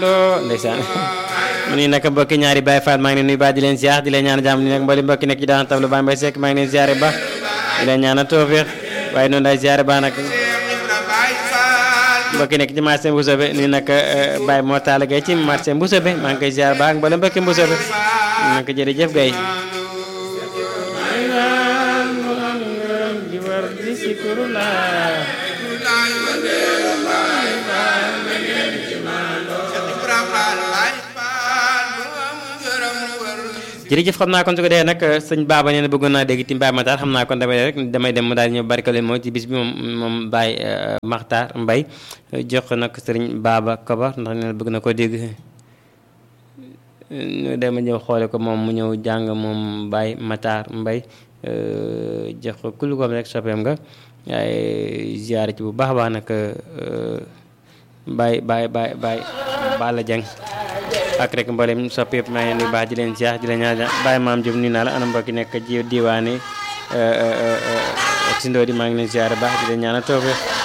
ndeysaan mu ni nag mbokki ñaari Baye Fall maa ngi leen nuyu baax di leen ziar di leen ñaan jàmm ni nag mbali mbokki nekk ci daan tablu Baye Mbaye Seck maa ngi leen ziare ba di leen ñaan tawfiq waaye noonu day ziare ba nag mbokki nekk ci marché Mbousobé ni nag Baye moo taala gay ci marché Mbousobé maa ngi koy ziar ba ak mbali mbokki Mbousobé nag jërëjëf gay jërëjëf xam naa kon su ko defee nag sëñ Baba nee na bëggoon naa dégg ti Mbaye Matar xam naa kon damay rek damay dem mu daal ñëw barkale moom ci bis bi moom moom Baye Makhtar Mbaye jox ko nag sëriñ Baba Kobar ndax nee na bëgg na ko dégg ñu dem ñëw xoole ko moom mu ñëw jàng moom Baye Matar Mbaye jox ko kul koom rek soppeem nga waaye ziyaare ci bu baax a baax nag Baye Baye Baye Baye Bala Dieng ak rek mboolem soppi yëpp maa ngi leen di baax di leen ziar di leen ñaan bàyyi maam Diop nii naa la ana mbokki nekk ji diwaane si ndoo di maa ngi leen ziar baax di leen ñaan a toofe